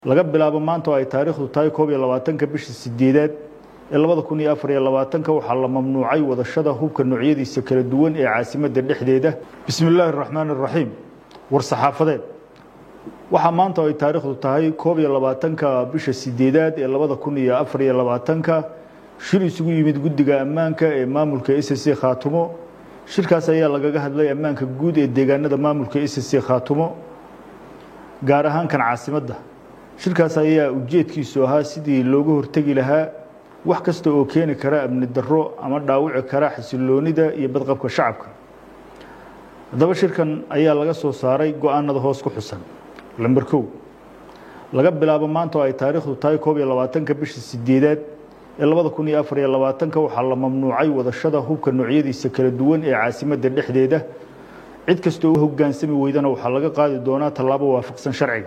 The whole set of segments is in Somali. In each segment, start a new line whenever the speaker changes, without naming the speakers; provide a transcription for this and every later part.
laga bilaabo maanta oo ay taariikhdu tahay koob iyo labaatanka bisha sideedaad ee labada kun iyo afar iyo labaatanka waxaa la mamnuucay wadashada hubka noocyadiisa kala duwan ee caasimadda dhexdeeda bismi illaahi araxmaan araxiim war saxaafadeed waxaa maanta oo ay taariikhdu tahay koob iyo labaatanka bisha sideedaad ee labada kun iyo afar iyo labaatanka shir isugu yimid guddiga ammaanka ee maamulka s c khaatumo shirkaas ayaa lagaga hadlay ammaanka guud ee deegaanada maamulka s c khaatumo gaar ahaan kan caasimadda shirkaas ayaa ujeedkiisu ahaa sidii looga hortegi lahaa wax kasta oo keeni kara amni darro ama dhaawici kara xasiloonida iyo badqabka shacabka haddaba shirkan ayaa laga soo saaray go-aanada hoos ku xusan lamber kow laga bilaabo maanta oo ay taariikhdu tahay koob iyo labaatanka bisha sideedaad ee labada kun iyo afar iyo labaatanka waxaa la mamnuucay wadashada hubka noocyadiisa kala duwan ee caasimadda dhexdeeda cid kastoo u hogaansami weydana waxaa laga qaadi doonaa tallaabo waafaqsan sharciga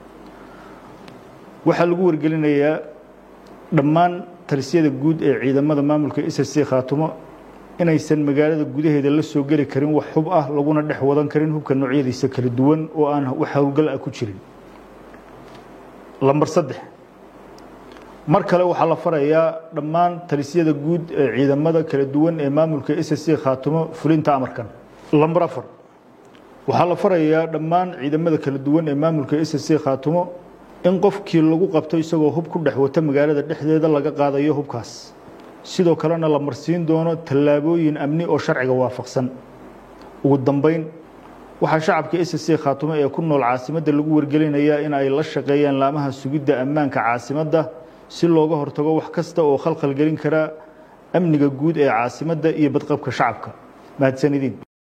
waxaa lagu wargelinayaa dhammaan talisyada guud ee ciidamada maamulka s c khaatumo inaysan magaalada gudaheeda la soo geli karin wax hub ah laguna dhex wadan karin hubka noocyadiisa kala duwan oo aan wax howlgal ah ku jirin lamber saddex mar kale waxaa la farayaa dhammaan talisyada guud ee ciidamada kala duwan ee maamulka s c khaatumo fulinta amarkan lamber afar waxaa la farayaa dhammaan ciidamada kala duwan ee maamulka s c khaatumo in qofkii lagu qabto isagoo hub ku dhex wata magaalada dhexdeeda laga qaadayo hubkaas sidoo kalena la marsiin doono tallaabooyin amni oo sharciga waafaqsan ugu dambeyn waxaa shacabka s c khaatumo ee ku nool caasimadda lagu wargelinayaa in ay la shaqeeyaan laamaha sugidda ammaanka caasimadda si looga hortago wax kasta oo khalkhal gelin kara amniga guud ee caasimadda iyo badqabka shacabka mahadsanidin